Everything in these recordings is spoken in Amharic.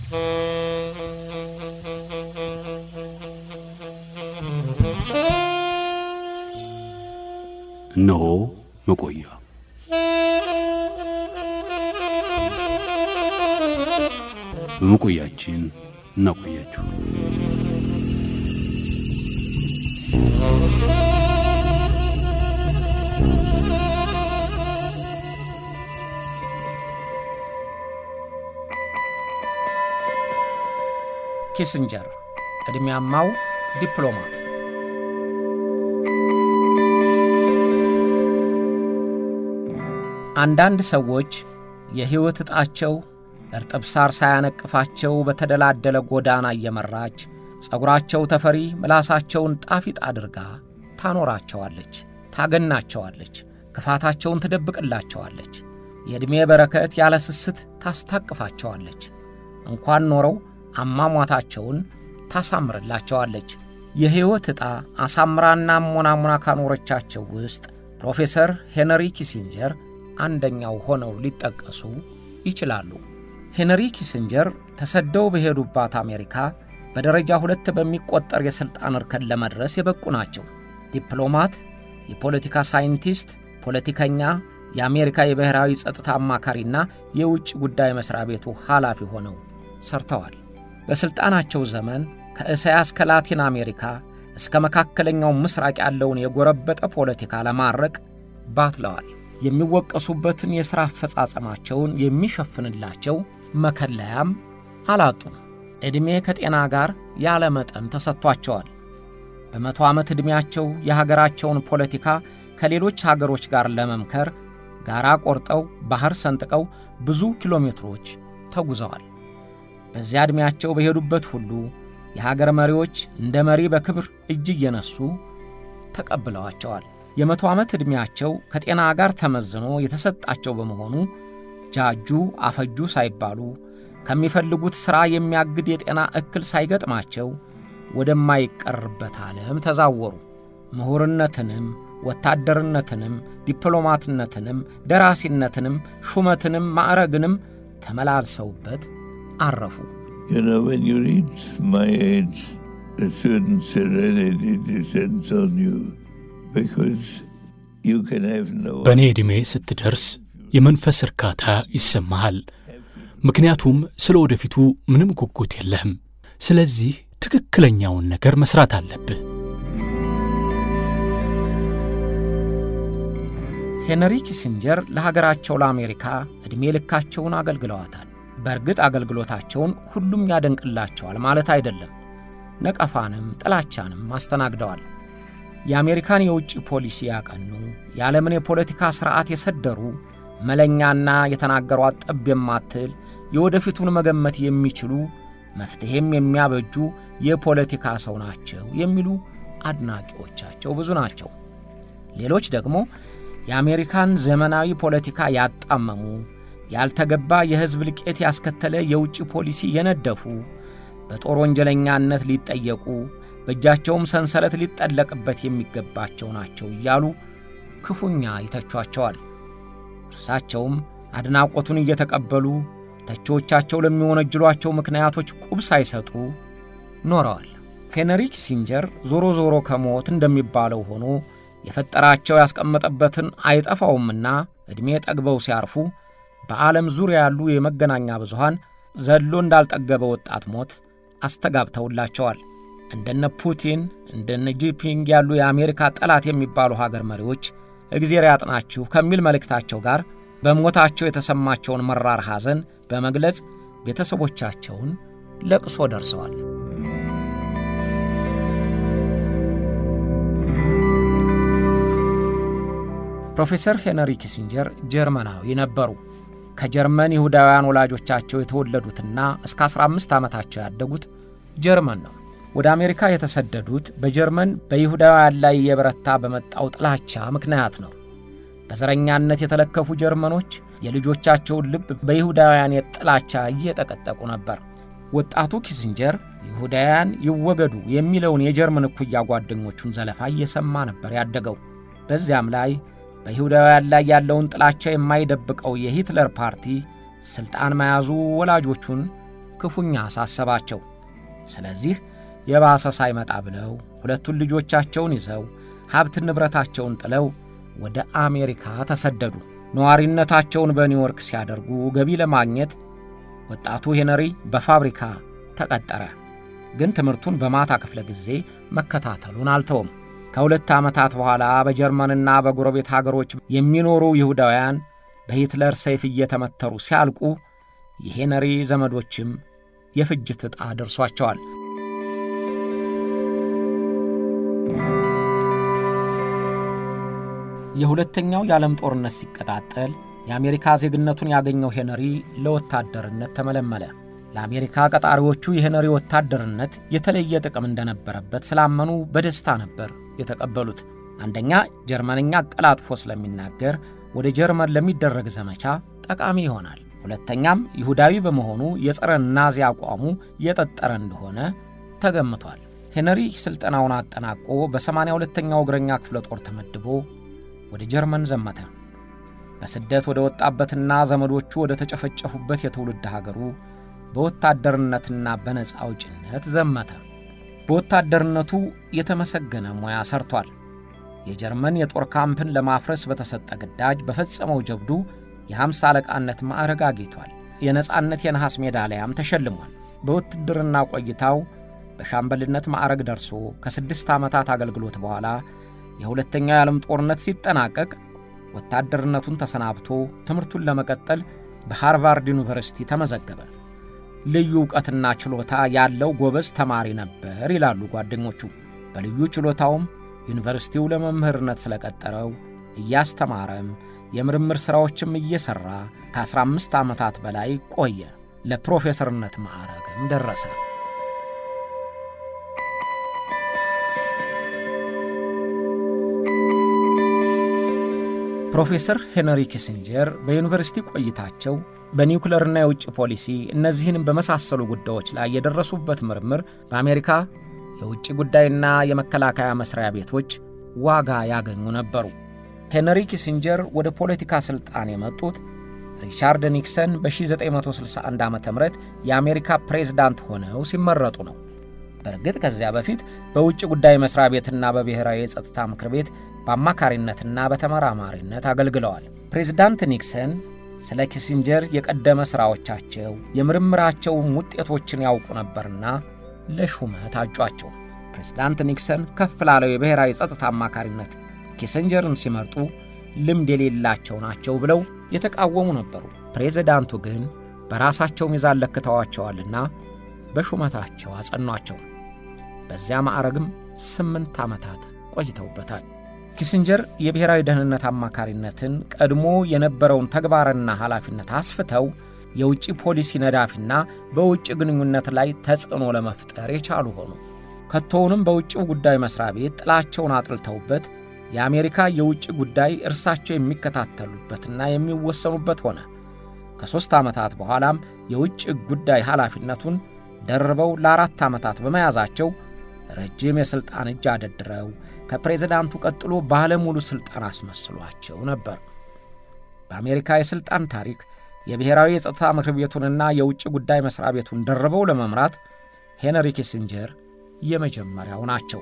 እነሆ መቆያ በመቆያችን እናቆያችሁ። ኪሲንጀር ዕድሜያማው ዲፕሎማት አንዳንድ ሰዎች የሕይወት ዕጣቸው እርጥብ ሳር ሳያነቅፋቸው በተደላደለ ጎዳና እየመራች ጸጉራቸው ተፈሪ ምላሳቸውን ጣፊጥ አድርጋ ታኖራቸዋለች፣ ታገናቸዋለች፣ ክፋታቸውን ትደብቅላቸዋለች፣ የዕድሜ በረከት ያለ ስስት ታስታቅፋቸዋለች። እንኳን ኖረው አሟሟታቸውን ታሳምርላቸዋለች። የሕይወት ዕጣ አሳምራና ሞናሙና ካኖረቻቸው ውስጥ ፕሮፌሰር ሄነሪ ኪሲንጀር አንደኛው ሆነው ሊጠቀሱ ይችላሉ። ሄነሪ ኪሲንጀር ተሰደው በሄዱባት አሜሪካ በደረጃ ሁለት በሚቆጠር የሥልጣን እርከን ለመድረስ የበቁ ናቸው። ዲፕሎማት፣ የፖለቲካ ሳይንቲስት፣ ፖለቲከኛ፣ የአሜሪካ የብሔራዊ ጸጥታ አማካሪና የውጭ ጉዳይ መሥሪያ ቤቱ ኃላፊ ሆነው ሰርተዋል። በሥልጣናቸው ዘመን ከእስያ እስከ ላቲን አሜሪካ እስከ መካከለኛው ምስራቅ ያለውን የጎረበጠ ፖለቲካ ለማድረቅ ባትለዋል። የሚወቀሱበትን የሥራ አፈጻጸማቸውን የሚሸፍንላቸው መከለያም አላጡም። ዕድሜ ከጤና ጋር ያለ መጠን ተሰጥቷቸዋል። በመቶ ዓመት ዕድሜያቸው የሀገራቸውን ፖለቲካ ከሌሎች ሀገሮች ጋር ለመምከር ጋራ ቆርጠው ባሕር ሰንጥቀው ብዙ ኪሎ ሜትሮች ተጉዘዋል። በዚያ ዕድሜያቸው በሄዱበት ሁሉ የሀገር መሪዎች እንደ መሪ በክብር እጅ እየነሱ ተቀብለዋቸዋል። የመቶ ዓመት ዕድሜያቸው ከጤና ጋር ተመዝኖ የተሰጣቸው በመሆኑ ጃጁ አፈጁ ሳይባሉ ከሚፈልጉት ሥራ የሚያግድ የጤና እክል ሳይገጥማቸው ወደማይቀርበት ዓለም ተዛወሩ። ምሁርነትንም ወታደርነትንም ዲፕሎማትነትንም ደራሲነትንም ሹመትንም ማዕረግንም ተመላልሰውበት አረፉ። You know, when you reach my age, a certain serenity descends on you because you can have no. በእኔ ዕድሜ ስትደርስ የመንፈስ እርካታ ይሰማሃል። ምክንያቱም ስለ ወደፊቱ ምንም ጉጉት የለህም። ስለዚህ ትክክለኛውን ነገር መስራት አለብህ። ሄነሪ ኪሲንጀር ለሀገራቸው ለአሜሪካ ዕድሜ ልካቸውን አገልግለዋታል። በእርግጥ አገልግሎታቸውን ሁሉም ያደንቅላቸዋል ማለት አይደለም። ነቀፋንም ጥላቻንም አስተናግደዋል። የአሜሪካን የውጭ ፖሊሲ ያቀኑ፣ የዓለምን የፖለቲካ ሥርዓት የሰደሩ፣ መለኛና የተናገሯት ጠብ የማትል የወደፊቱን መገመት የሚችሉ መፍትሔም የሚያበጁ የፖለቲካ ሰው ናቸው የሚሉ አድናቂዎቻቸው ብዙ ናቸው። ሌሎች ደግሞ የአሜሪካን ዘመናዊ ፖለቲካ ያጣመሙ ያልተገባ የሕዝብ ልቄት ያስከተለ የውጭ ፖሊሲ የነደፉ በጦር ወንጀለኛነት ሊጠየቁ በእጃቸውም ሰንሰለት ሊጠለቅበት የሚገባቸው ናቸው እያሉ ክፉኛ ይተቿቸዋል። እርሳቸውም አድናቆቱን እየተቀበሉ ተቺዎቻቸው ለሚወነጅሏቸው ምክንያቶች ቁብ ሳይሰጡ ኖረዋል። ሄነሪ ኪሲንጀር ዞሮ ዞሮ ከሞት እንደሚባለው ሆኖ የፈጠራቸው ያስቀመጠበትን አይጠፋውምና ዕድሜ ጠግበው ሲያርፉ በዓለም ዙሪያ ያሉ የመገናኛ ብዙሃን ዘሎ እንዳልጠገበ ወጣት ሞት አስተጋብተውላቸዋል። እንደነ ፑቲን እንደነ ጂፒንግ ያሉ የአሜሪካ ጠላት የሚባሉ ሀገር መሪዎች እግዜር ያጥናችሁ ከሚል መልእክታቸው ጋር በሞታቸው የተሰማቸውን መራር ሐዘን በመግለጽ ቤተሰቦቻቸውን ለቅሶ ደርሰዋል። ፕሮፌሰር ሄነሪ ኪሲንጀር ጀርመናዊ ነበሩ። ከጀርመን ይሁዳውያን ወላጆቻቸው የተወለዱትና እስከ 15 ዓመታቸው ያደጉት ጀርመን ነው። ወደ አሜሪካ የተሰደዱት በጀርመን በይሁዳውያን ላይ የበረታ በመጣው ጥላቻ ምክንያት ነው። በዘረኛነት የተለከፉ ጀርመኖች የልጆቻቸውን ልብ በይሁዳውያን የጥላቻ እየጠቀጠቁ ነበር። ወጣቱ ኪሲንጀር ይሁዳውያን ይወገዱ የሚለውን የጀርመን እኩያ ጓደኞቹን ዘለፋ እየሰማ ነበር ያደገው። በዚያም ላይ በይሁዳውያን ላይ ያለውን ጥላቻ የማይደብቀው የሂትለር ፓርቲ ሥልጣን መያዙ ወላጆቹን ክፉኛ አሳሰባቸው። ስለዚህ የባሰ ሳይመጣ ብለው ሁለቱን ልጆቻቸውን ይዘው ሀብት ንብረታቸውን ጥለው ወደ አሜሪካ ተሰደዱ። ነዋሪነታቸውን በኒውዮርክ ሲያደርጉ ገቢ ለማግኘት ወጣቱ ሄነሪ በፋብሪካ ተቀጠረ። ግን ትምህርቱን በማታ ክፍለ ጊዜ መከታተሉን አልተውም። ከሁለት ዓመታት በኋላ በጀርመንና በጎረቤት ሀገሮች የሚኖሩ ይሁዳውያን በሂትለር ሰይፍ እየተመተሩ ሲያልቁ የሄነሪ ዘመዶችም የፍጅት ዕጣ ደርሷቸዋል። የሁለተኛው የዓለም ጦርነት ሲቀጣጠል የአሜሪካ ዜግነቱን ያገኘው ሄነሪ ለወታደርነት ተመለመለ። ለአሜሪካ ቀጣሪዎቹ የሄነሪ ወታደርነት የተለየ ጥቅም እንደነበረበት ስላመኑ በደስታ ነበር የተቀበሉት። አንደኛ ጀርመንኛ አቀላጥፎ ስለሚናገር ወደ ጀርመን ለሚደረግ ዘመቻ ጠቃሚ ይሆናል። ሁለተኛም ይሁዳዊ በመሆኑ የጸረ ናዚ አቋሙ የጠጠረ እንደሆነ ተገምቷል። ሄነሪ ሥልጠናውን አጠናቆ በ82ኛው እግረኛ ክፍለ ጦር ተመድቦ ወደ ጀርመን ዘመተ። በስደት ወደ ወጣበትና ዘመዶቹ ወደ ተጨፈጨፉበት የትውልድ ሀገሩ በወታደርነትና በነፃ አውጭነት ዘመተ። በወታደርነቱ የተመሰገነ ሙያ ሰርቷል። የጀርመን የጦር ካምፕን ለማፍረስ በተሰጠ ግዳጅ በፈጸመው ጀብዱ የሐምሳ አለቃነት ማዕረግ አግኝቷል። የነፃነት የነሐስ ሜዳሊያም ተሸልሟል። በውትድርና ቆይታው በሻምበልነት ማዕረግ ደርሶ ከስድስት ዓመታት አገልግሎት በኋላ የሁለተኛው የዓለም ጦርነት ሲጠናቀቅ ወታደርነቱን ተሰናብቶ ትምህርቱን ለመቀጠል በሃርቫርድ ዩኒቨርሲቲ ተመዘገበ። ልዩ ዕውቀትና ችሎታ ያለው ጎበዝ ተማሪ ነበር ይላሉ ጓደኞቹ። በልዩ ችሎታውም ዩኒቨርሲቲው ለመምህርነት ስለቀጠረው እያስተማረም የምርምር ሥራዎችም እየሠራ ከ15 ዓመታት በላይ ቆየ። ለፕሮፌሰርነት ማዕረግም ደረሰ። ፕሮፌሰር ሄነሪ ኪሲንጀር በዩኒቨርሲቲ ቆይታቸው በኒውክለርና የውጭ ፖሊሲ እነዚህንም በመሳሰሉ ጉዳዮች ላይ የደረሱበት ምርምር በአሜሪካ የውጭ ጉዳይና የመከላከያ መስሪያ ቤቶች ዋጋ ያገኙ ነበሩ። ሄነሪ ኪሲንጀር ወደ ፖለቲካ ሥልጣን የመጡት ሪቻርድ ኒክሰን በ1961 ዓ ም የአሜሪካ ፕሬዝዳንት ሆነው ሲመረጡ ነው። በእርግጥ ከዚያ በፊት በውጭ ጉዳይ መስሪያ ቤትና በብሔራዊ የጸጥታ ምክር ቤት በአማካሪነትና በተመራማሪነት አገልግለዋል። ፕሬዝዳንት ኒክሰን ስለ ኪሲንጀር የቀደመ ሥራዎቻቸው የምርምራቸውም ውጤቶችን ያውቁ ነበርና ለሹመት አጯቸው። ፕሬዝዳንት ኒክሰን ከፍ ላለው የብሔራዊ ጸጥታ አማካሪነት ኪሲንጀርን ሲመርጡ ልምድ የሌላቸው ናቸው ብለው የተቃወሙ ነበሩ። ፕሬዝዳንቱ ግን በራሳቸው ሚዛን ለክተዋቸዋልና በሹመታቸው አጸኗቸው። በዚያ ማዕረግም ስምንት ዓመታት ቆይተውበታል። ኪሲንጀር የብሔራዊ ደህንነት አማካሪነትን ቀድሞ የነበረውን ተግባርና ኃላፊነት አስፍተው የውጭ ፖሊሲ ነዳፊና በውጭ ግንኙነት ላይ ተጽዕኖ ለመፍጠር የቻሉ ሆኑ። ከቶውንም በውጭው ጉዳይ መሥሪያ ቤት ጥላቸውን አጥልተውበት የአሜሪካ የውጭ ጉዳይ እርሳቸው የሚከታተሉበትና የሚወሰኑበት ሆነ። ከሦስት ዓመታት በኋላም የውጭ ጉዳይ ኃላፊነቱን ደርበው ለአራት ዓመታት በመያዛቸው ረጅም የሥልጣን እጅ አደድረው ከፕሬዝዳንቱ ቀጥሎ ባለሙሉ ሥልጣን አስመስሏቸው ነበር። በአሜሪካ የሥልጣን ታሪክ የብሔራዊ የጸጥታ ምክር ቤቱንና የውጭ ጉዳይ መሥሪያ ቤቱን ደርበው ለመምራት ሄነሪ ኪሲንጀር የመጀመሪያው ናቸው።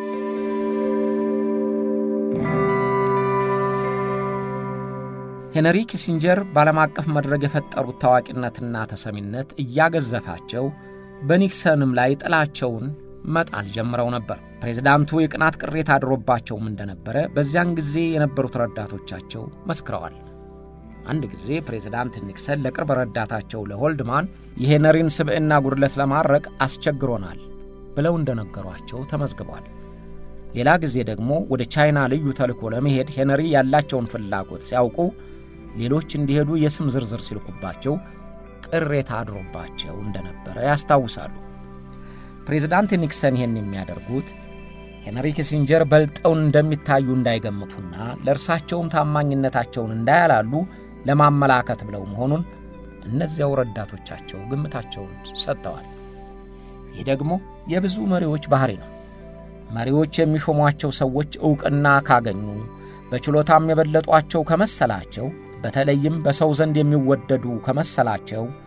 ሄነሪ ኪሲንጀር በዓለም አቀፍ መድረክ የፈጠሩት ታዋቂነትና ተሰሚነት እያገዘፋቸው በኒክሰንም ላይ ጥላቸውን መጣል ጀምረው ነበር። ፕሬዝዳንቱ የቅናት ቅሬታ አድሮባቸውም እንደነበረ በዚያን ጊዜ የነበሩት ረዳቶቻቸው መስክረዋል። አንድ ጊዜ ፕሬዝዳንት ኒክሰን ለቅርብ ረዳታቸው ለሆልድማን የሄነሪን ስብዕና ጉድለት ለማድረቅ አስቸግሮናል ብለው እንደነገሯቸው ተመዝግቧል። ሌላ ጊዜ ደግሞ ወደ ቻይና ልዩ ተልእኮ ለመሄድ ሄነሪ ያላቸውን ፍላጎት ሲያውቁ ሌሎች እንዲሄዱ የስም ዝርዝር ሲልኩባቸው ቅሬታ አድሮባቸው እንደነበረ ያስታውሳሉ። ፕሬዝዳንት ኒክሰን ይህን የሚያደርጉት ሄነሪ ኪሲንጀር በልጠውን እንደሚታዩ እንዳይገምቱና ለእርሳቸውም ታማኝነታቸውን እንዳያላሉ ለማመላከት ብለው መሆኑን እነዚያው ረዳቶቻቸው ግምታቸውን ሰጥተዋል። ይህ ደግሞ የብዙ መሪዎች ባሕሪ ነው። መሪዎች የሚሾሟቸው ሰዎች ዕውቅና ካገኙ በችሎታም የበለጧቸው ከመሰላቸው በተለይም በሰው ዘንድ የሚወደዱ ከመሰላቸው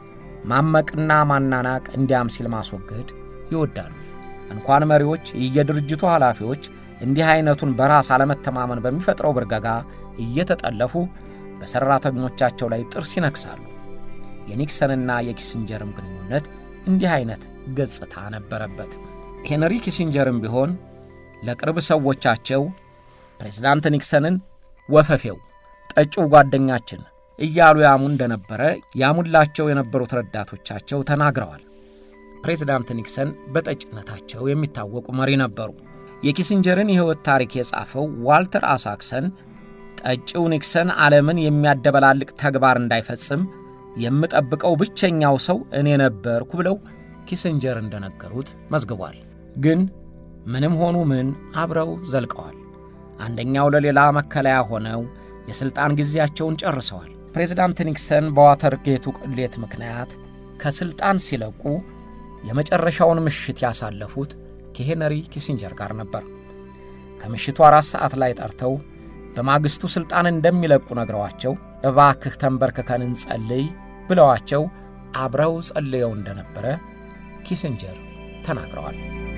ማመቅና ማናናቅ እንዲያም ሲል ማስወገድ ይወዳሉ። እንኳን መሪዎች፣ የየድርጅቱ ኃላፊዎች እንዲህ ዐይነቱን በራስ አለመተማመን በሚፈጥረው ብርገጋ እየተጠለፉ በሠራተኞቻቸው ላይ ጥርስ ይነክሳሉ። የኒክሰንና የኪሲንጀርም ግንኙነት እንዲህ ዐይነት ገጽታ ነበረበት። ሄንሪ ኪሲንጀርም ቢሆን ለቅርብ ሰዎቻቸው ፕሬዝዳንት ኒክሰንን ወፈፌው፣ ጠጪው ጓደኛችን እያሉ ያሙ እንደነበረ ያሙላቸው የነበሩት ረዳቶቻቸው ተናግረዋል። ፕሬዝዳንት ኒክሰን በጠጭነታቸው የሚታወቁ መሪ ነበሩ። የኪሲንጀርን የሕይወት ታሪክ የጻፈው ዋልተር አሳክሰን ጠጪው ኒክሰን ዓለምን የሚያደበላልቅ ተግባር እንዳይፈጽም የምጠብቀው ብቸኛው ሰው እኔ ነበርኩ ብለው ኪሲንጀር እንደነገሩት መዝግቧል። ግን ምንም ሆኑ ምን አብረው ዘልቀዋል። አንደኛው ለሌላ መከለያ ሆነው የሥልጣን ጊዜያቸውን ጨርሰዋል። ፕሬዝዳንት ኒክሰን በዋተርጌቱ ቅሌት ምክንያት ከሥልጣን ሲለቁ የመጨረሻውን ምሽት ያሳለፉት ከሄነሪ ኪሲንጀር ጋር ነበር። ከምሽቱ አራት ሰዓት ላይ ጠርተው በማግስቱ ሥልጣን እንደሚለቁ ነግረዋቸው እባክህ ተንበርክከን እንጸልይ ብለዋቸው አብረው ጸልየው እንደነበረ ኪሲንጀር ተናግረዋል።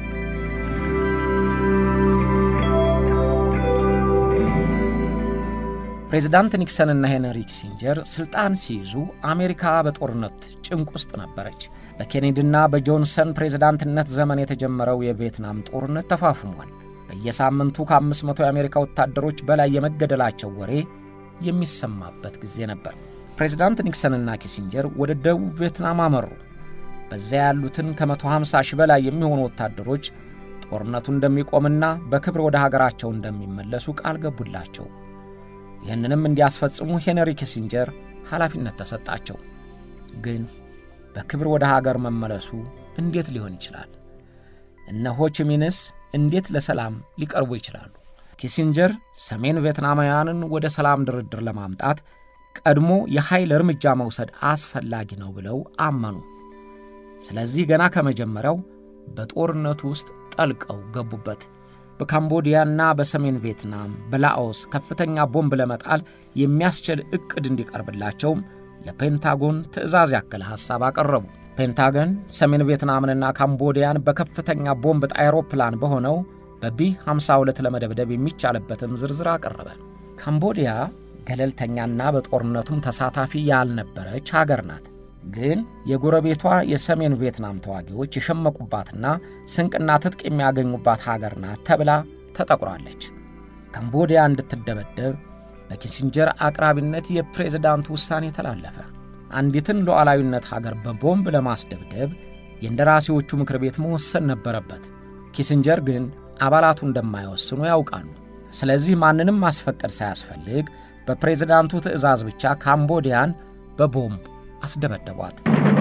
ፕሬዝዳንት ኒክሰንና ሄነሪ ኪሲንጀር ሥልጣን ሲይዙ አሜሪካ በጦርነት ጭንቅ ውስጥ ነበረች። በኬኔዲና በጆንሰን ፕሬዝዳንትነት ዘመን የተጀመረው የቪየትናም ጦርነት ተፋፍሟል። በየሳምንቱ ከአምስት መቶ የአሜሪካ ወታደሮች በላይ የመገደላቸው ወሬ የሚሰማበት ጊዜ ነበር። ፕሬዝዳንት ኒክሰንና ኪሲንጀር ወደ ደቡብ ቪየትናም አመሩ። በዚያ ያሉትን ከ150 ሺህ በላይ የሚሆኑ ወታደሮች ጦርነቱ እንደሚቆምና በክብር ወደ ሀገራቸው እንደሚመለሱ ቃል ገቡላቸው። ይህንንም እንዲያስፈጽሙ ሄነሪ ኪሲንጀር ኃላፊነት ተሰጣቸው። ግን በክብር ወደ ሀገር መመለሱ እንዴት ሊሆን ይችላል? እነ ሆችሚንስ እንዴት ለሰላም ሊቀርቡ ይችላሉ? ኪሲንጀር ሰሜን ቪየትናማውያንን ወደ ሰላም ድርድር ለማምጣት ቀድሞ የኃይል እርምጃ መውሰድ አስፈላጊ ነው ብለው አመኑ። ስለዚህ ገና ከመጀመሪያው በጦርነቱ ውስጥ ጠልቀው ገቡበት። በካምቦዲያና በሰሜን ቪየትናም በላኦስ ከፍተኛ ቦምብ ለመጣል የሚያስችል ዕቅድ እንዲቀርብላቸውም ለፔንታጎን ትዕዛዝ ያከለ ሐሳብ አቀረቡ። ፔንታገን ሰሜን ቪየትናምንና ካምቦዲያን በከፍተኛ ቦምብ ጣይ አውሮፕላን በሆነው በቢ 52 ለመደብደብ የሚቻልበትን ዝርዝር አቀረበ። ካምቦዲያ ገለልተኛና በጦርነቱም ተሳታፊ ያልነበረች ሀገር ናት። ግን የጎረቤቷ የሰሜን ቪየትናም ተዋጊዎች የሸመቁባትና ስንቅና ትጥቅ የሚያገኙባት ሀገር ናት ተብላ ተጠቁራለች። ካምቦዲያ እንድትደበደብ በኪሲንጀር አቅራቢነት የፕሬዝዳንቱ ውሳኔ ተላለፈ። አንዲትን ሉዓላዊነት ሀገር በቦምብ ለማስደብደብ የእንደራሴዎቹ ምክር ቤት መወሰን ነበረበት። ኪሲንጀር ግን አባላቱ እንደማይወስኑ ያውቃሉ። ስለዚህ ማንንም ማስፈቀድ ሳያስፈልግ በፕሬዝዳንቱ ትዕዛዝ ብቻ ካምቦዲያን በቦምብ አስደበደቧት።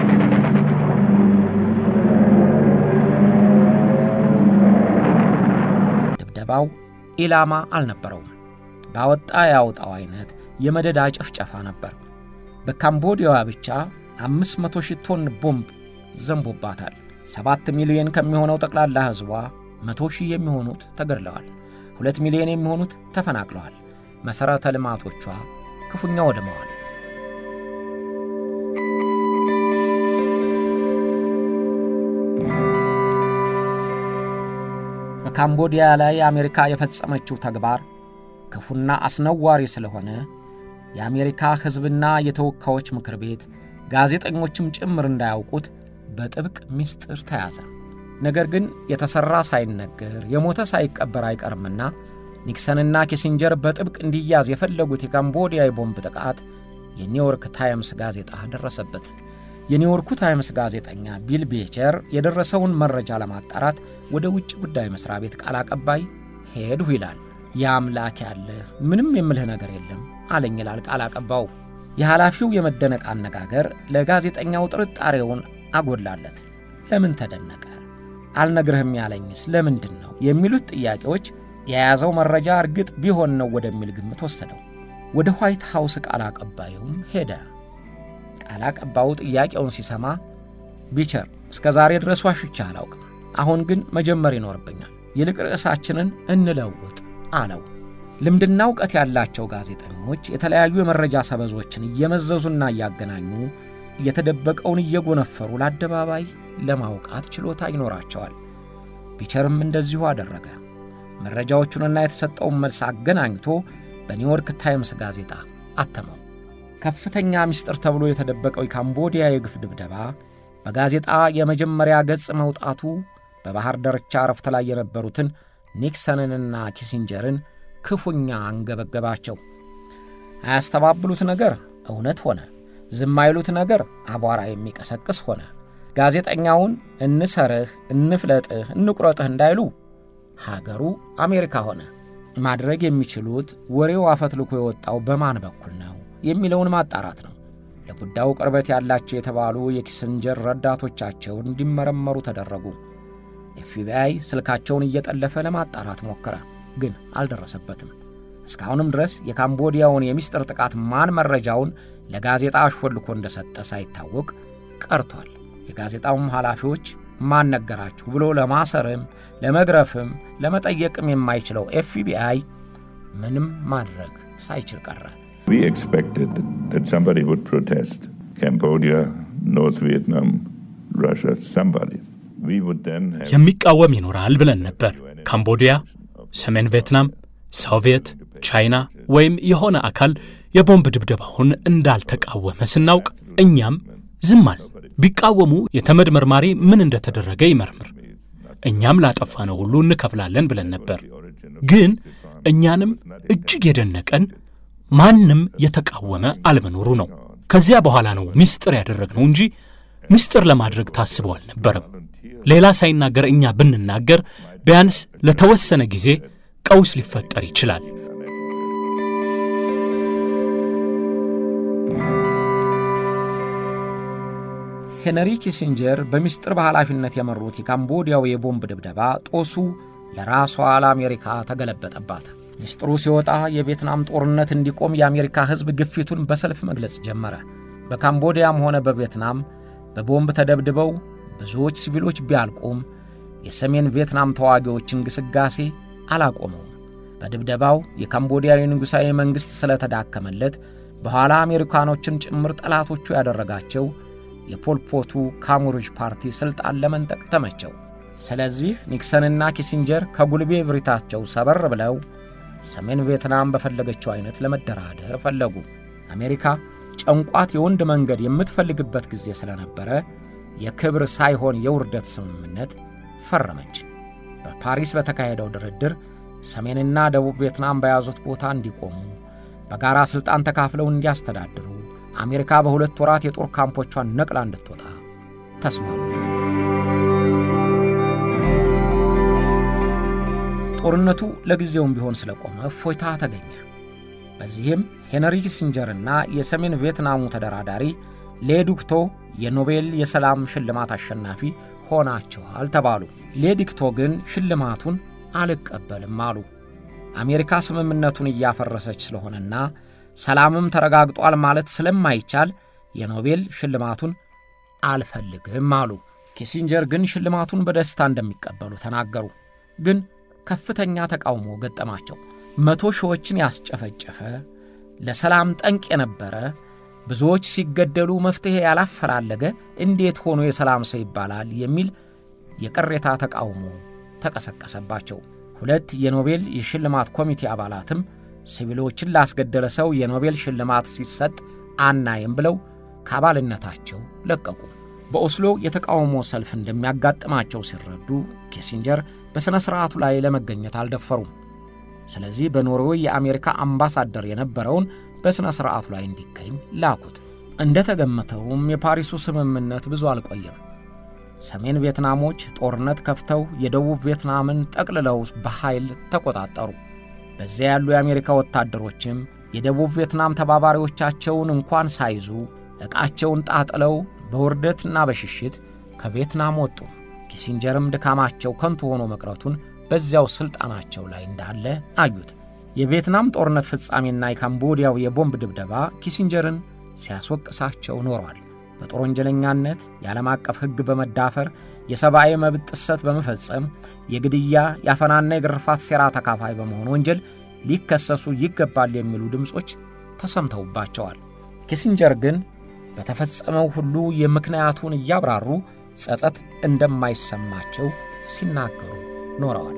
ድብደባው ኢላማ አልነበረውም። ባወጣ ያውጣው አይነት የመደዳ ጭፍጨፋ ነበር። በካምቦዲያዋ ብቻ አምስት መቶ ሺህ ቶን ቦምብ ዘንቦባታል። ሰባት ሚሊዮን ከሚሆነው ጠቅላላ ሕዝቧ መቶ ሺህ የሚሆኑት ተገድለዋል። ሁለት ሚሊዮን የሚሆኑት ተፈናቅለዋል። መሠረተ ልማቶቿ ክፉኛ ወድመዋል። በካምቦዲያ ላይ አሜሪካ የፈጸመችው ተግባር ክፉና አስነዋሪ ስለሆነ የአሜሪካ ሕዝብና የተወካዮች ምክር ቤት ጋዜጠኞችም ጭምር እንዳያውቁት በጥብቅ ምስጢር ተያዘ። ነገር ግን የተሠራ ሳይነገር የሞተ ሳይቀበር አይቀርምና ኒክሰንና ኪሲንጀር በጥብቅ እንዲያዝ የፈለጉት የካምቦዲያ የቦምብ ጥቃት የኒውዮርክ ታይምስ ጋዜጣ ደረሰበት። የኒውዮርኩ ታይምስ ጋዜጠኛ ቢል ቤቸር የደረሰውን መረጃ ለማጣራት ወደ ውጭ ጉዳይ መሥሪያ ቤት ቃል አቀባይ ሄድሁ ይላል። የአምላክ ያለህ ምንም የምልህ ነገር የለም አለኝ ይላል ቃል አቀባው። የኃላፊው የመደነቅ አነጋገር ለጋዜጠኛው ጥርጣሬውን አጎላለት። ለምን ተደነቀ? አልነግርህም ያለኝስ ለምንድን ነው? የሚሉት ጥያቄዎች የያዘው መረጃ እርግጥ ቢሆን ነው ወደሚል ግምት ወሰደው። ወደ ዋይት ሃውስ ቃል አቀባዩም ሄደ። ቃል አቀባዩ ጥያቄውን ሲሰማ ቢቸር እስከ ዛሬ ድረስ ዋሽቻ አላውቅም፣ አሁን ግን መጀመር ይኖርብኛል። ይልቅ ርዕሳችንን እንለውጥ አለው። ልምድና እውቀት ያላቸው ጋዜጠኞች የተለያዩ የመረጃ ሰበዞችን እየመዘዙና እያገናኙ የተደበቀውን እየጎነፈሩ ለአደባባይ ለማውቃት ችሎታ ይኖራቸዋል። ቢቸርም እንደዚሁ አደረገ። መረጃዎቹንና የተሰጠውን መልስ አገናኝቶ በኒውዮርክ ታይምስ ጋዜጣ አተመው። ከፍተኛ ምስጢር ተብሎ የተደበቀው የካምቦዲያ የግፍ ድብደባ በጋዜጣ የመጀመሪያ ገጽ መውጣቱ በባሕር ዳርቻ ረፍት ላይ የነበሩትን ኒክሰንንና ኪሲንጀርን ክፉኛ አንገበገባቸው። አያስተባብሉት ነገር እውነት ሆነ። ዝም አይሉት ነገር አቧራ የሚቀሰቅስ ሆነ። ጋዜጠኛውን እንሰርህ፣ እንፍለጥህ፣ እንቁረጥህ እንዳይሉ ሀገሩ አሜሪካ ሆነ። ማድረግ የሚችሉት ወሬው አፈትልኮ የወጣው በማን በኩል ነው የሚለውን ማጣራት ነው። ለጉዳዩ ቅርበት ያላቸው የተባሉ የኪሲንጀር ረዳቶቻቸውን እንዲመረመሩ ተደረጉ። ኤፍቢአይ ስልካቸውን እየጠለፈ ለማጣራት ሞከረ፣ ግን አልደረሰበትም። እስካሁንም ድረስ የካምቦዲያውን የሚስጥር ጥቃት ማን መረጃውን ለጋዜጣ አሾልኮ እንደሰጠ ሳይታወቅ ቀርቷል። የጋዜጣውም ኃላፊዎች ማን ነገራችሁ ብሎ ለማሰርም ለመግረፍም ለመጠየቅም የማይችለው ኤፍቢአይ ምንም ማድረግ ሳይችል ቀረ። We expected that somebody would protest. Cambodia, North Vietnam, Russia, somebody. We would then have. የሚቃወም ይኖራል ብለን ነበር። ካምቦዲያ፣ ሰሜን ቪየትናም፣ ሶቪየት፣ ቻይና ወይም የሆነ አካል የቦምብ ድብደባውን እንዳልተቃወመ ስናውቅ እኛም ዝም አል። ቢቃወሙ የተመድ መርማሪ ምን እንደተደረገ ይመርምር፣ እኛም ላጠፋነው ሁሉ እንከፍላለን ብለን ነበር። ግን እኛንም እጅግ የደነቀን ማንም የተቃወመ አለመኖሩ ነው። ከዚያ በኋላ ነው ምስጢር ያደረግነው እንጂ ምስጢር ለማድረግ ታስቦ አልነበረም። ሌላ ሳይናገር እኛ ብንናገር ቢያንስ ለተወሰነ ጊዜ ቀውስ ሊፈጠር ይችላል። ሄነሪ ኪሲንጀር በምስጢር በኃላፊነት የመሩት የካምቦዲያው የቦምብ ድብደባ ጦሱ ለራሷ ለአሜሪካ ተገለበጠባት። ምስጢሩ ሲወጣ የቪየትናም ጦርነት እንዲቆም የአሜሪካ ሕዝብ ግፊቱን በሰልፍ መግለጽ ጀመረ። በካምቦዲያም ሆነ በቪየትናም በቦምብ ተደብድበው ብዙዎች ሲቪሎች ቢያልቁም የሰሜን ቪየትናም ተዋጊዎች እንግስጋሴ አላቆመውም። በድብደባው የካምቦዲያ የንጉሣዊ መንግሥት ስለተዳከመለት በኋላ አሜሪካኖችን ጭምር ጠላቶቹ ያደረጋቸው የፖልፖቱ ካሙሩጅ ፓርቲ ሥልጣን ለመንጠቅ ተመቸው። ስለዚህ ኒክሰንና ኪሲንጀር ከጉልቤ ብሪታቸው ሰበር ብለው ሰሜን ቪየትናም በፈለገችው አይነት ለመደራደር ፈለጉ። አሜሪካ ጨንቋት የወንድ መንገድ የምትፈልግበት ጊዜ ስለነበረ የክብር ሳይሆን የውርደት ስምምነት ፈረመች። በፓሪስ በተካሄደው ድርድር ሰሜንና ደቡብ ቪየትናም በያዙት ቦታ እንዲቆሙ፣ በጋራ ሥልጣን ተካፍለው እንዲያስተዳድሩ አሜሪካ በሁለት ወራት የጦር ካምፖቿን ነቅላ እንድትወጣ ተስማሙ። ጦርነቱ ለጊዜውም ቢሆን ስለቆመ እፎይታ ተገኘ። በዚህም ሄነሪ ኪሲንጀርና የሰሜን ቪየትናሙ ተደራዳሪ ሌዱክቶ የኖቤል የሰላም ሽልማት አሸናፊ ሆናችኋል ተባሉ። ሌዲክቶ ግን ሽልማቱን አልቀበልም አሉ። አሜሪካ ስምምነቱን እያፈረሰች ስለሆነና ሰላምም ተረጋግጧል ማለት ስለማይቻል የኖቤል ሽልማቱን አልፈልግም አሉ። ኪሲንጀር ግን ሽልማቱን በደስታ እንደሚቀበሉ ተናገሩ። ግን ከፍተኛ ተቃውሞ ገጠማቸው። መቶ ሺዎችን ያስጨፈጨፈ ለሰላም ጠንቅ የነበረ ብዙዎች ሲገደሉ መፍትሔ ያላፈላለገ እንዴት ሆኖ የሰላም ሰው ይባላል የሚል የቅሬታ ተቃውሞ ተቀሰቀሰባቸው። ሁለት የኖቤል የሽልማት ኮሚቴ አባላትም ሲቪሎችን ላስገደለ ሰው የኖቤል ሽልማት ሲሰጥ አናይም ብለው ከአባልነታቸው ለቀቁ። በኦስሎ የተቃውሞ ሰልፍ እንደሚያጋጥማቸው ሲረዱ ኪሲንጀር በሥነ ሥርዓቱ ላይ ለመገኘት አልደፈሩም። ስለዚህ በኖርዌይ የአሜሪካ አምባሳደር የነበረውን በሥነ ሥርዓቱ ላይ እንዲገኝ ላኩት። እንደ ተገመተውም የፓሪሱ ስምምነት ብዙ አልቆየም። ሰሜን ቪየትናሞች ጦርነት ከፍተው የደቡብ ቪየትናምን ጠቅልለው በኃይል ተቆጣጠሩ። በዚያ ያሉ የአሜሪካ ወታደሮችም የደቡብ ቪየትናም ተባባሪዎቻቸውን እንኳን ሳይዙ ዕቃቸውን ጣጥለው በውርደትና በሽሽት ከቪየትናም ወጡ። ኪሲንጀርም ድካማቸው ከንቱ ሆኖ መቅረቱን በዚያው ሥልጣናቸው ላይ እንዳለ አዩት። የቪየትናም ጦርነት ፍጻሜና የካምቦዲያው የቦምብ ድብደባ ኪሲንጀርን ሲያስወቅሳቸው ኖሯል። በጦር ወንጀለኛነት የዓለም አቀፍ ሕግ በመዳፈር የሰብአዊ መብት ጥሰት በመፈጸም የግድያ የአፈናና የግርፋት ሴራ ተካፋይ በመሆን ወንጀል ሊከሰሱ ይገባል የሚሉ ድምፆች ተሰምተውባቸዋል። ኪሲንጀር ግን በተፈጸመው ሁሉ የምክንያቱን እያብራሩ ጸጸት እንደማይሰማቸው ሲናገሩ ኖረዋል።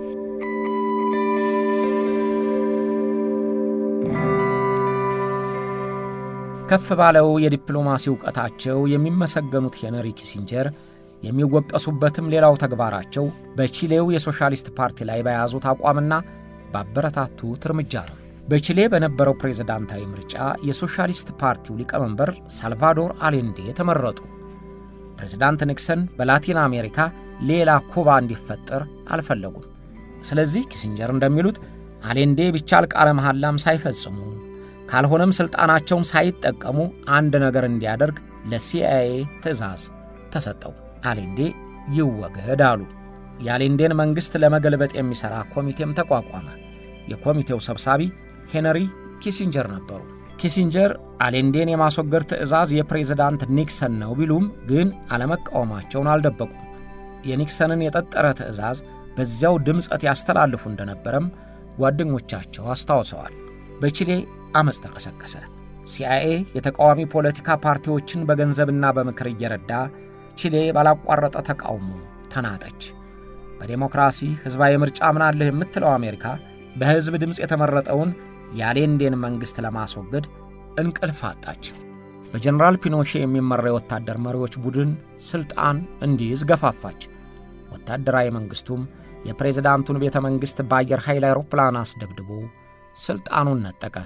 ከፍ ባለው የዲፕሎማሲ እውቀታቸው የሚመሰገኑት ሄንሪ ኪሲንጀር የሚወቀሱበትም ሌላው ተግባራቸው በቺሌው የሶሻሊስት ፓርቲ ላይ በያዙት አቋምና ባበረታቱት እርምጃ ነው። በቺሌ በነበረው ፕሬዝዳንታዊ ምርጫ የሶሻሊስት ፓርቲው ሊቀመንበር ሳልቫዶር አሌንዴ ተመረጡ። ፕሬዝዳንት ኒክሰን በላቲን አሜሪካ ሌላ ኩባ እንዲፈጠር አልፈለጉም። ስለዚህ ኪሲንጀር እንደሚሉት አሌንዴ ቢቻል ቃለ መሐላም ሳይፈጽሙ ካልሆነም ሥልጣናቸውን ሳይጠቀሙ አንድ ነገር እንዲያደርግ ለሲአይኤ ትዕዛዝ ተሰጠው። አሌንዴ ይወገድ አሉ። የአሌንዴን መንግሥት ለመገልበጥ የሚሠራ ኮሚቴም ተቋቋመ። የኮሚቴው ሰብሳቢ ሄንሪ ኪሲንጀር ነበሩ። ኪሲንጀር አሌንዴን የማስወገድ ትዕዛዝ የፕሬዝዳንት ኒክሰን ነው ቢሉም ግን አለመቃወማቸውን አልደበቁም። የኒክሰንን የጠጠረ ትዕዛዝ በዚያው ድምፀት ያስተላልፉ እንደነበረም ጓደኞቻቸው አስታውሰዋል። በቺሌ አመፅ ተቀሰቀሰ። ሲአይኤ የተቃዋሚ ፖለቲካ ፓርቲዎችን በገንዘብና በምክር እየረዳ ቺሌ ባላቋረጠ ተቃውሞ ተናጠች። በዴሞክራሲ ሕዝባዊ ምርጫ ምናለህ የምትለው አሜሪካ በሕዝብ ድምፅ የተመረጠውን የአሌንዴን መንግሥት ለማስወገድ እንቅልፍ አጣች። በጀኔራል ፒኖሼ የሚመራ የወታደር መሪዎች ቡድን ሥልጣን እንዲይዝ ገፋፋች። ወታደራዊ መንግሥቱም የፕሬዝዳንቱን ቤተ መንግሥት በአየር ኃይል አውሮፕላን አስደብድቦ ሥልጣኑን ነጠቀ።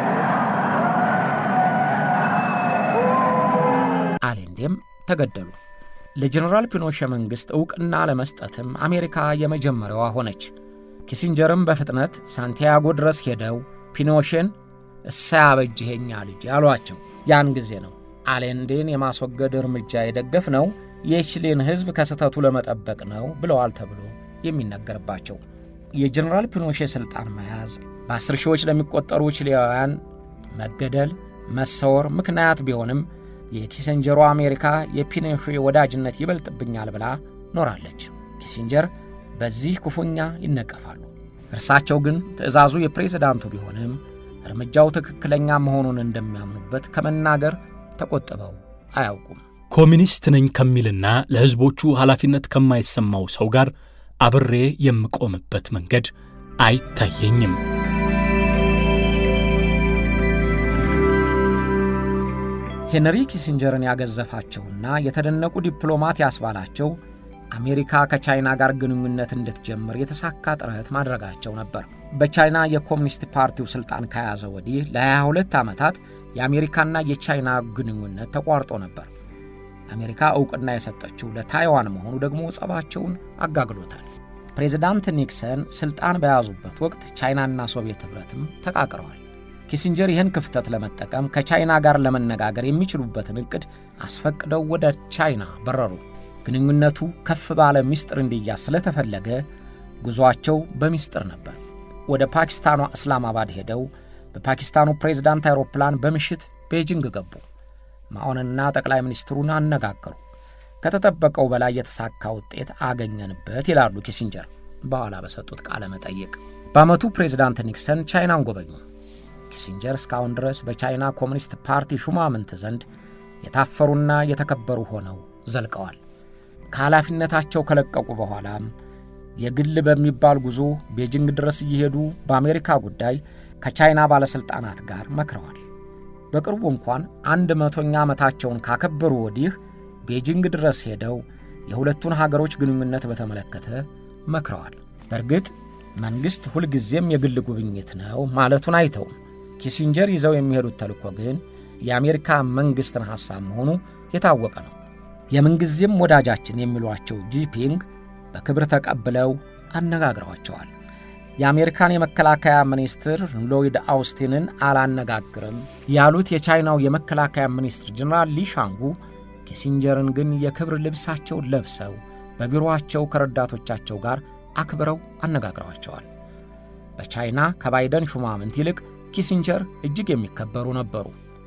አሌንዴም ተገደሉ። ለጀኔራል ፒኖሼ መንግሥት ዕውቅና ለመስጠትም አሜሪካ የመጀመሪያዋ ሆነች። ኪሲንጀርም በፍጥነት ሳንቲያጎ ድረስ ሄደው ፒኖሼን እሳያበጅኸኛ ልጅ አሏቸው። ያን ጊዜ ነው አሌንዴን የማስወገድ እርምጃ የደገፍ ነው የቺሌን ሕዝብ ከስህተቱ ለመጠበቅ ነው ብለዋል ተብሎ የሚነገርባቸው። የጀኔራል ፒኖሼ ሥልጣን መያዝ በአስር ሺዎች ለሚቆጠሩ ቺሊያውያን መገደል፣ መሰወር ምክንያት ቢሆንም የኪሲንጀሩ አሜሪካ የፒኖሼ ወዳጅነት ይበልጥብኛል ብላ ኖራለች። ኪሲንጀር በዚህ ክፉኛ ይነቀፋሉ። እርሳቸው ግን ትዕዛዙ የፕሬዝዳንቱ ቢሆንም እርምጃው ትክክለኛ መሆኑን እንደሚያምኑበት ከመናገር ተቆጥበው አያውቁም። ኮሚኒስት ነኝ ከሚልና ለሕዝቦቹ ኃላፊነት ከማይሰማው ሰው ጋር አብሬ የምቆምበት መንገድ አይታየኝም። ሄንሪ ኪሲንጀርን ያገዘፋቸውና የተደነቁ ዲፕሎማት ያስባላቸው አሜሪካ ከቻይና ጋር ግንኙነት እንድትጀምር የተሳካ ጥረት ማድረጋቸው ነበር። በቻይና የኮሚኒስት ፓርቲው ሥልጣን ከያዘ ወዲህ ለ22 ዓመታት የአሜሪካና የቻይና ግንኙነት ተቋርጦ ነበር። አሜሪካ ዕውቅና የሰጠችው ለታይዋን መሆኑ ደግሞ ጸባቸውን አጋግሎታል። ፕሬዝዳንት ኒክሰን ሥልጣን በያዙበት ወቅት ቻይናና ሶቪየት ኅብረትም ተቃቅረዋል። ኪሲንጀር ይህን ክፍተት ለመጠቀም ከቻይና ጋር ለመነጋገር የሚችሉበትን ዕቅድ አስፈቅደው ወደ ቻይና በረሩ። ግንኙነቱ ከፍ ባለ ምስጢር እንዲያዝ ስለተፈለገ ጉዞአቸው በምስጢር ነበር። ወደ ፓኪስታኗ እስላማባድ ሄደው በፓኪስታኑ ፕሬዝዳንት አውሮፕላን በምሽት ቤጂንግ ገቡ። ማኦንና ጠቅላይ ሚኒስትሩን አነጋገሩ። ከተጠበቀው በላይ የተሳካ ውጤት አገኘንበት ይላሉ ኪሲንጀር በኋላ በሰጡት ቃለ መጠይቅ። በዓመቱ ፕሬዝዳንት ኒክሰን ቻይናን ጎበኙ። ኪሲንጀር እስካሁን ድረስ በቻይና ኮሚኒስት ፓርቲ ሹማምንት ዘንድ የታፈሩና የተከበሩ ሆነው ዘልቀዋል። ከኃላፊነታቸው ከለቀቁ በኋላም የግል በሚባል ጉዞ ቤጂንግ ድረስ እየሄዱ በአሜሪካ ጉዳይ ከቻይና ባለሥልጣናት ጋር መክረዋል። በቅርቡ እንኳን አንድ መቶኛ ዓመታቸውን ካከበሩ ወዲህ ቤጂንግ ድረስ ሄደው የሁለቱን ሀገሮች ግንኙነት በተመለከተ መክረዋል። በእርግጥ መንግሥት ሁልጊዜም የግል ጉብኝት ነው ማለቱን አይተውም። ኪሲንጀር ይዘው የሚሄዱት ተልእኮ ግን የአሜሪካ መንግሥትን ሐሳብ መሆኑ የታወቀ ነው። የምንጊዜም ወዳጃችን የሚሏቸው ጂፒንግ በክብር ተቀብለው አነጋግረዋቸዋል። የአሜሪካን የመከላከያ ሚኒስትር ሎይድ አውስቲንን አላነጋግርም ያሉት የቻይናው የመከላከያ ሚኒስትር ጀኔራል ሊሻንጉ ኪሲንጀርን ግን የክብር ልብሳቸውን ለብሰው በቢሮአቸው ከረዳቶቻቸው ጋር አክብረው አነጋግረዋቸዋል። በቻይና ከባይደን ሹማምንት ይልቅ ኪሲንጀር እጅግ የሚከበሩ ነበሩ።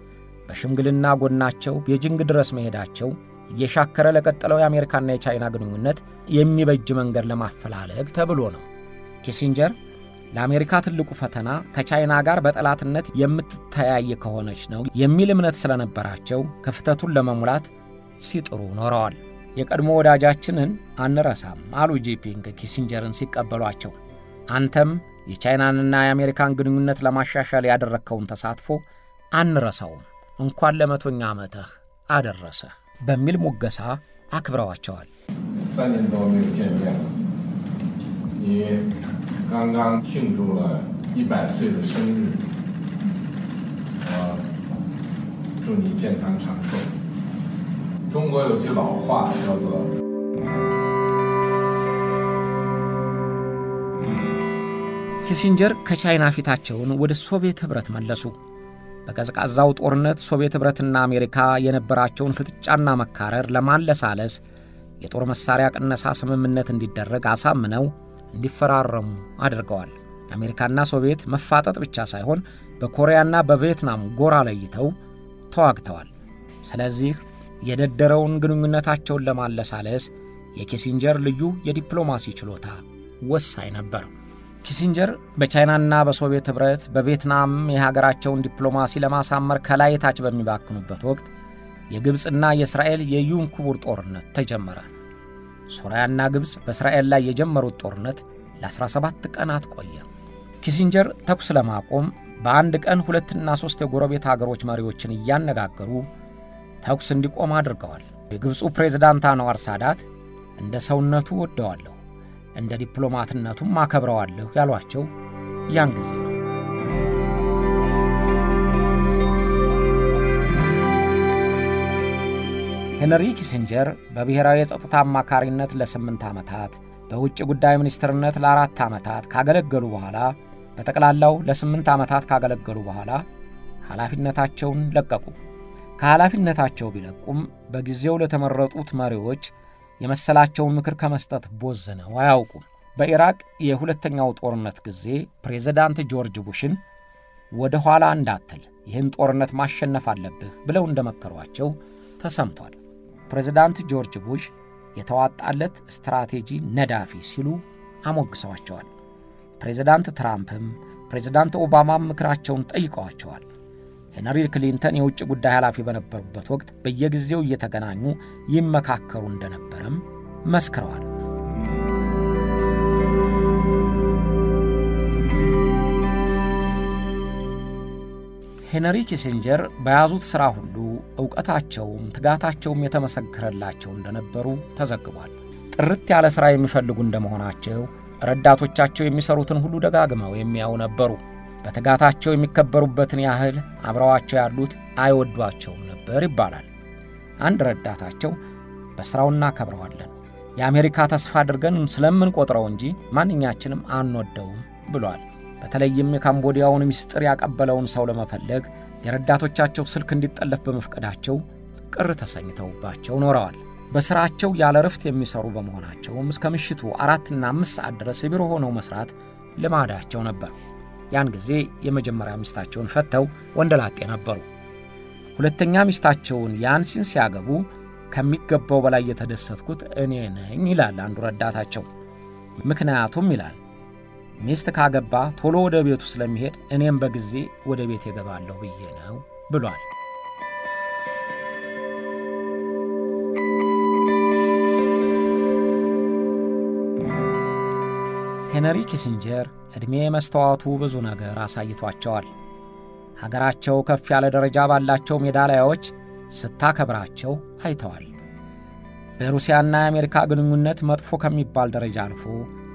በሽምግልና ጎናቸው ቤጂንግ ድረስ መሄዳቸው እየሻከረ ለቀጠለው የአሜሪካና የቻይና ግንኙነት የሚበጅ መንገድ ለማፈላለግ ተብሎ ነው። ኪሲንጀር ለአሜሪካ ትልቁ ፈተና ከቻይና ጋር በጠላትነት የምትተያይ ከሆነች ነው የሚል እምነት ስለነበራቸው ክፍተቱን ለመሙላት ሲጥሩ ኖረዋል። የቀድሞ ወዳጃችንን አንረሳም አሉ ጂፒንግ ኪሲንጀርን ሲቀበሏቸው። አንተም የቻይናንና የአሜሪካን ግንኙነት ለማሻሻል ያደረግከውን ተሳትፎ አንረሳውም፣ እንኳን ለመቶኛ ዓመትህ አደረሰህ በሚል ሙገሳ አክብረዋቸዋል። 三年多没有见面了，你刚刚庆祝了一百岁的生日，我祝你健康长寿。中国有句老话叫做 ኪሲንጀር ከቻይና ፊታቸውን ወደ ሶቪየት ኅብረት መለሱ። በቀዝቃዛው ጦርነት ሶቪየት ኅብረትና አሜሪካ የነበራቸውን ፍጥጫና መካረር ለማለሳለስ የጦር መሣሪያ ቅነሳ ስምምነት እንዲደረግ አሳምነው እንዲፈራረሙ አድርገዋል። አሜሪካና ሶቪየት መፋጠጥ ብቻ ሳይሆን በኮሪያና በቪየትናም ጎራ ለይተው ተዋግተዋል። ስለዚህ የደደረውን ግንኙነታቸውን ለማለሳለስ የኪሲንጀር ልዩ የዲፕሎማሲ ችሎታ ወሳኝ ነበር። ኪሲንጀር በቻይናና በሶቪየት ኅብረት በቪየትናም የሀገራቸውን ዲፕሎማሲ ለማሳመር ከላይ ታች በሚባክኑበት ወቅት የግብፅና የእስራኤል የዩም ክቡር ጦርነት ተጀመረ። ሶርያና ግብፅ በእስራኤል ላይ የጀመሩት ጦርነት ለ17 ቀናት ቆየ። ኪሲንጀር ተኩስ ለማቆም በአንድ ቀን ሁለትና ሦስት የጎረቤት አገሮች መሪዎችን እያነጋገሩ ተኩስ እንዲቆም አድርገዋል። የግብፁ ፕሬዝዳንት አንዋር ሳዳት እንደ ሰውነቱ ወደዋለሁ፣ እንደ ዲፕሎማትነቱም አከብረዋለሁ ያሏቸው ያን ጊዜ ነው። ሄንሪ ኪሲንጀር በብሔራዊ የጸጥታ አማካሪነት ለስምንት ዓመታት በውጭ ጉዳይ ሚኒስትርነት ለአራት ዓመታት ካገለገሉ በኋላ በጠቅላላው ለስምንት ዓመታት ካገለገሉ በኋላ ኃላፊነታቸውን ለቀቁ። ከኃላፊነታቸው ቢለቁም በጊዜው ለተመረጡት መሪዎች የመሰላቸውን ምክር ከመስጠት ቦዝነው አያውቁም። በኢራቅ የሁለተኛው ጦርነት ጊዜ ፕሬዝዳንት ጆርጅ ቡሽን ወደ ኋላ እንዳትል ይህን ጦርነት ማሸነፍ አለብህ ብለው እንደመከሯቸው ተሰምቷል። ፕሬዝዳንት ጆርጅ ቡሽ የተዋጣለት ስትራቴጂ ነዳፊ ሲሉ አሞግሰዋቸዋል። ፕሬዝዳንት ትራምፕም ፕሬዝዳንት ኦባማም ምክራቸውን ጠይቀዋቸዋል። ሄንሪ ክሊንተን የውጭ ጉዳይ ኃላፊ በነበሩበት ወቅት በየጊዜው እየተገናኙ ይመካከሩ እንደነበረም መስክረዋል። ሄንሪ ኪሲንጀር በያዙት ሥራ ሁሉ ዕውቀታቸውም ትጋታቸውም የተመሰከረላቸው እንደነበሩ ተዘግቧል። ጥርት ያለ ሥራ የሚፈልጉ እንደመሆናቸው ረዳቶቻቸው የሚሠሩትን ሁሉ ደጋግመው የሚያዩ ነበሩ። በትጋታቸው የሚከበሩበትን ያህል አብረዋቸው ያሉት አይወዷቸውም ነበር ይባላል። አንድ ረዳታቸው በሥራው እናከብረዋለን፣ የአሜሪካ ተስፋ አድርገን ስለምንቆጥረው እንጂ ማንኛችንም አንወደውም ብሏል። በተለይም የካምቦዲያውን ምስጢር ያቀበለውን ሰው ለመፈለግ የረዳቶቻቸው ስልክ እንዲጠለፍ በመፍቀዳቸው ቅር ተሰኝተውባቸው ኖረዋል። በሥራቸው ያለ ረፍት የሚሠሩ በመሆናቸውም እስከ ምሽቱ አራትና አምስት ሰዓት ድረስ የቢሮ ሆነው መሥራት ልማዳቸው ነበር። ያን ጊዜ የመጀመሪያ ሚስታቸውን ፈተው ወንደላጤ ነበሩ። ሁለተኛ ሚስታቸውን ያንሲን ሲያገቡ ከሚገባው በላይ የተደሰትኩት እኔ ነኝ ይላል አንዱ ረዳታቸው። ምክንያቱም ይላል ሚስት ካገባ ቶሎ ወደ ቤቱ ስለሚሄድ እኔም በጊዜ ወደ ቤት የገባለሁ ብዬ ነው ብሏል። ሄንሪ ኪሲንጀር ዕድሜ መስተዋቱ ብዙ ነገር አሳይቷቸዋል። ሀገራቸው ከፍ ያለ ደረጃ ባላቸው ሜዳሊያዎች ስታከብራቸው አይተዋል። በሩሲያና የአሜሪካ ግንኙነት መጥፎ ከሚባል ደረጃ አልፎ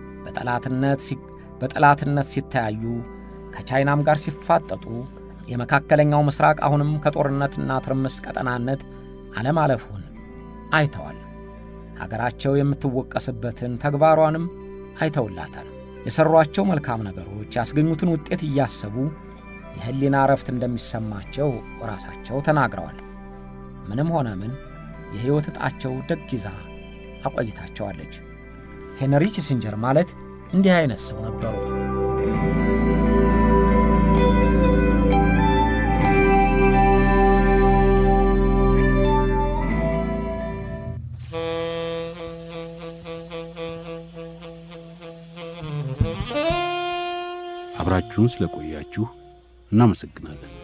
በጠላትነት ሲተያዩ፣ ከቻይናም ጋር ሲፋጠጡ፣ የመካከለኛው ምስራቅ አሁንም ከጦርነትና ትርምስ ቀጠናነት አለማለፉን አይተዋል። ሀገራቸው የምትወቀስበትን ተግባሯንም አይተውላታል። የሠሯቸው መልካም ነገሮች ያስገኙትን ውጤት እያሰቡ የሕሊና እረፍት እንደሚሰማቸው ራሳቸው ተናግረዋል። ምንም ሆነ ምን የሕይወት ዕጣቸው ደግ ይዛ አቆይታቸዋለች። ሄንሪ ኪሲንጀር ማለት እንዲህ አይነት ሰው ነበሩ። አብራችሁን ስለቆያችሁ እናመሰግናለን።